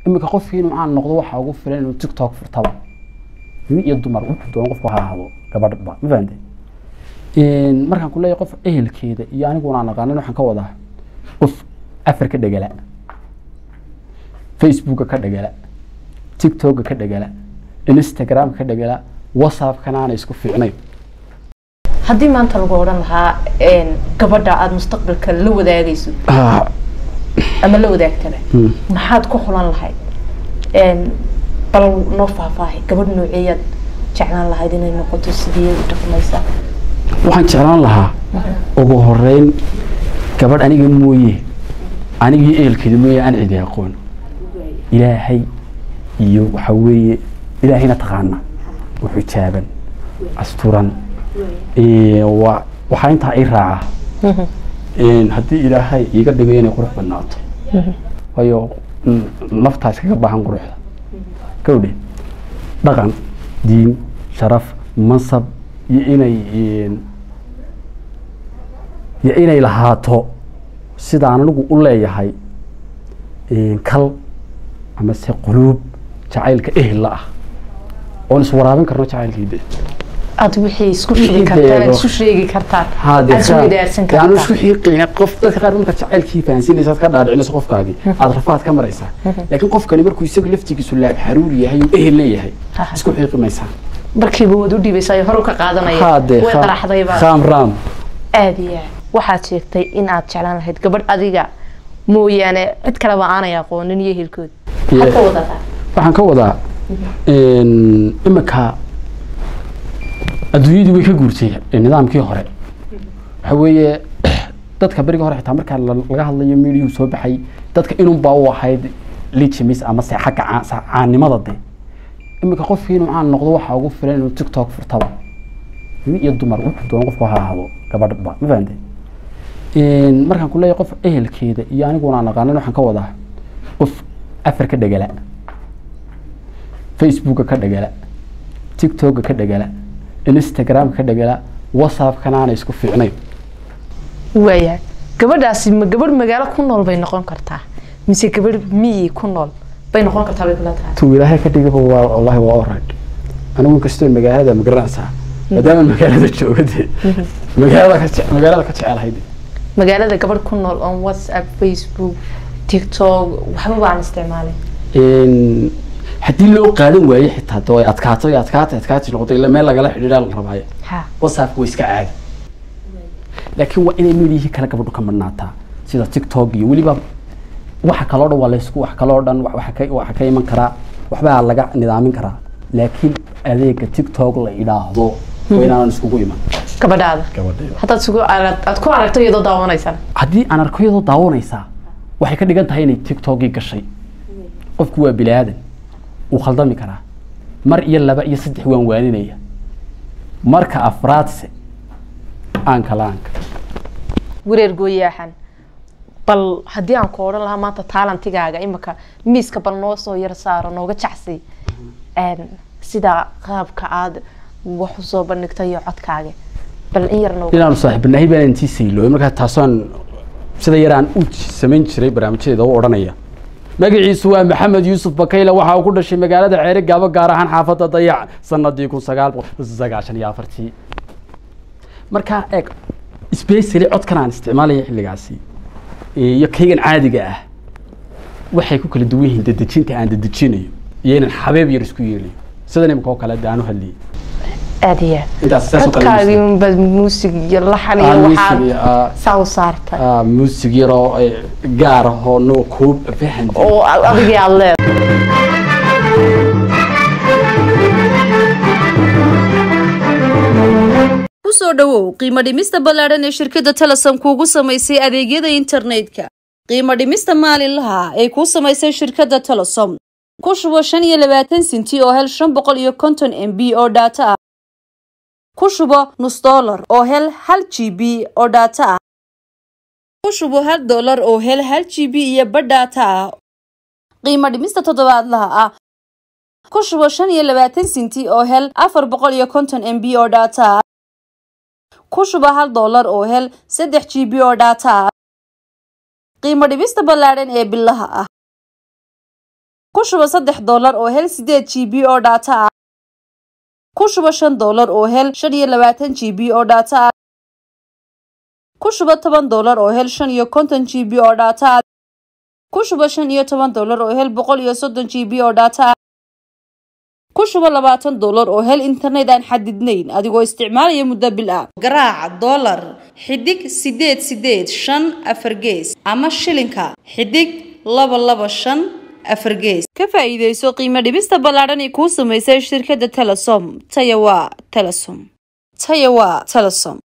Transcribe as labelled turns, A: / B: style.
A: iminka qofkii inuu caan noqdo waxaa ugu filan inuu tiktok furtaba nin iyo dumar wuxuu doono qofku ha ahdo gabadhba ma fahante markaan ku leeyahay qof ehelkeeda iyo aniguna aan aqaanin waxaan ka wadaa qof afar ka dhegala facebooka ka dhegala tiktoka ka dhegala instagramka ka dhegala whatsappkana aanay isku fiicnayn
B: haddii maanta lagu odhan lahaa gabadha aada mustaqbalka la wadaagayso ama la wadaagtaba maxaad ku xulan lahayd bal noo faahfaahay gabadh nooceeyaad jeclaan lahayd inay noqoto sidee u dhaqmaysaa
A: waxaan jeclaan lahaa ugu horeyn gabadh aniga mooye anigii ehelkeeda mooye aan cidi aqoon ilaahay iyo waxa weeye ilaahayna taqaana wuxuu jaaban asturan waa waxaa intaa i raaca haddii ilaahay iiga dhigay inay qurux badnaato waayo naftaa iskaga baahan quruxda kawdhe dhaqan diin sharaf mansab iyo inay iyo inay lahaato sidaan anigu u leeyahay kal ama se quluub jacaylka ehella ah oon iswaraabin karno jacaylkiide
B: aada wixii isku sheegi kartaan aad isu sheegi kartaan aad isu wadaarsan
A: aanu
B: kartaan
A: isku xiiqin qof dadka qaar marka jacaylkii fahansinaysa aad ka dhaadhicinayso qofkaagii aad rafaad ka maraysaa laakiin qofkani markuu isagu laftigiisu laab xaruur yahay oo ehel leeyahay isku xiiqi maysaa
B: markiiba waad u dhiibaysaa hor ka qaadanaya
A: haade
B: way qaraxdayba
A: khaam raam
B: aada iyo aad waxaad sheegtay in aad jeclaan lahayd gabadh adiga mooyaane cid kaleba aanay aqoonin iyo ehelkooda maxaad ka wadataa
A: waxaan ka wadaa iminka adduunyadii way ka guurtay nidaamkii hore waxa weeye dadka beriga hore xitaa markaa la- laga hadlayo miidiyuu soo baxay dadka inunbaa u ahayd lijimis ama se xagga caa- sa- caannimada de iminka qofkii inuu caan noqdo waxaa ugu filan inuu tiktok furtaba nin iyo dumar wuxuu doono qofku ha ahdo gabadhba ma fahante markaan ku leeyahay qof ehelkeeda iyo aniguna aan aqaanin waxaan ka wadaa qof afar ka dhegala facebooka ka dhegala tiktoka ka dhegala instagramka ka dhegala whatsappkana aanay isku fiicnayn
B: waayahay gabadhaasi ma gabadh magaalo ku nool bay noqon kartaa mise gabadh miyi ku nool bay noqon kartaa bay kula tahay
A: tuu ilaahay ka dhigaba waa wallahi waa orad anigu kastoo magaalada ma garanaysaa maadaama magaalada jooga dee magaalada ka jece- magaalada ka jecelahay de
B: magaalada gabadh ku nool on whatsapp facebook tiktok waxba baan isticmaalay
A: Een, haddii loo qaadan waayo xitaa de way adkaato iyo adkaata adkaati noqoto ila meel lagala xidhiidhaa la rabaayo
B: ha
A: whatsappka way iska caadi laakiin waa inay meelihii kale gabadhu ka madhnaataa sida tiktok iyo weliba waxa kaloo dhan waa laysku wax kaloo dhan wa- waxa ka waxa ka iman karaa waxbaa laga nidaamin karaa laakiin adeega tiktok la idhaahdo waa inaanan iskugu iman
B: gabadhaada
A: gabadheeda
B: haddaad sugu arag aad ku aragto iyadoo daawanaysaan
A: haddii aan arko iyadoo daawanaysaa waxay ka dhigan tahay inay tiktokii gashay qofku waa bini aadan wuu khaldami karaa mar iyo laba iyo saddex waan waaninaya marka afraadse aanka la-aanka
B: wareer gooyaaxan bal haddii aan ku odhan lahaa maanta taalantigaaga imika miiska bal noo soo yar saaro nooga jacsi Een, sida qaabka aad wax usoo bandhigtay iyo codkaaga bal in yar nooga
A: inaanu saaxiibanahay baan intii saylo markaa taasaan sida yaraan u samayn jiray barnaamijyadeeda u odhanaya magaciisu waa maxamed yuusuf bakayle waxa uu ku dhashay magaalada ceere gaabo gaar ahaan xaafadda dayac sanadii kun sagaal boqol sagaashan iyo afartii markaa eeg specially codkan aan isticmaalaya xilligaasi iyo kaygan caadiga ah waxay ku kala duwan yihiin dedejinta aan dedejinayo iyo inaan xabeeb yar isku yeelayo sidan imika oo kale de aan u hadlayay
B: aad iyo aad
A: intaas saas oo kale
B: codkaagii unbaa muusig iyo laxan
A: Ah,
B: iyo
A: muusig
B: waxaad
A: iyo, ah,
B: saa u saartay
A: ah, muusig yaroo eh, gaar ahoo noo koob fahan
B: oo adigii aad leedahay
C: kusoo dhowow qiimo dhimista ballaadhan ee shirkadda telesom kuugu samaysay adeegyada internetka qiimo dhimista maalinlaha ay kuu samaysay shirkadda telesom ku shubo shan iyo labaatan sinti oo hel shan boqol iyo konton m b oo dhaato ah ku shubo nus dollar oo hel hal g b oo dhaato ah ku shubo hal dollar oo hel hal g b iyo badh dhaato ah qiimo dhimista toddobaadlaha ah ku shubo shan iyo labaatan sinti oo hel afar boqol iyo konton m b oo dhaato ah ku shuba hal dollar oo hel saddex g b oo dhaata ah qiimo dhibista ballaadhan ee bilaha ah ku shuba saddex doolar oo hel sideed g b oo dhaata ah ku shuba shan doolar oo hel shan iyo labaatan g b oo dhaata ah ku shuba toban doolar oo hel shan iyo konton g b oo dhaata ah ku shuba shan iyo toban doolar oo hel boqol iyo soddon g b oo dhaata ah ku shuba labaatan doolar oo hel internet aan xadidnayn adigoo isticmaalaya muddo bil ah garaaca doolar xidig sideed sideed shan afar gees ama shilinka xidig laba laba shan afar gees ka faa'iidayso qiimo dhibista ballaadhan ee kuu samaysay shirkadda telesom taya waa telesom taya waa telesom